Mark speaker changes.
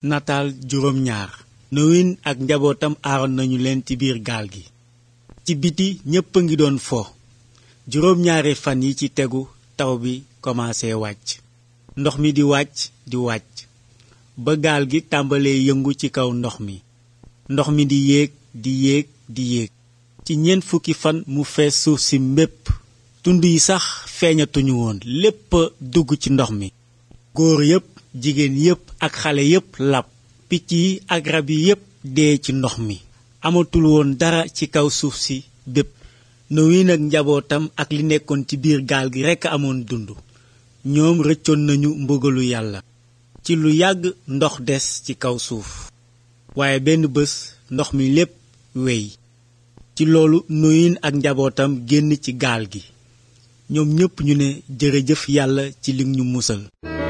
Speaker 1: nataal juróom ñaar nowin ak njabootam aaroon nañu leen ci biir gaal gi ci biti ñépp a ngi doon fo juróom ñaari fan yi ci tegu taw bi commencé wàcc ndox mi di wàcc di wàcc ba gaal gi tàmbalee yëngu ci kaw ndox mi ndox mi di yéeg di yéeg di yéeg ci ñeent fukki fan mu fees suuf si mbépp tund yi sax feeñatuñu woon lépp dugg ci ndox mi góor yépp jigéen yépp ak xale yépp lab picc yi ak rab yi yépp dee ci ndox mi amatul woon dara ci kaw suuf si bépp Noyin ak njabootam ak li nekkoon ci biir gaal gi rekk amoon dund ñoom rëccoon nañu mbugalu yàlla ci lu yàgg ndox des ci kaw suuf waaye benn bés ndox mi lépp wey ci loolu Noyin ak njabootam génn ci gaal gi ñoom ñépp ñu ne jërëjëf yàlla ci li ñu musal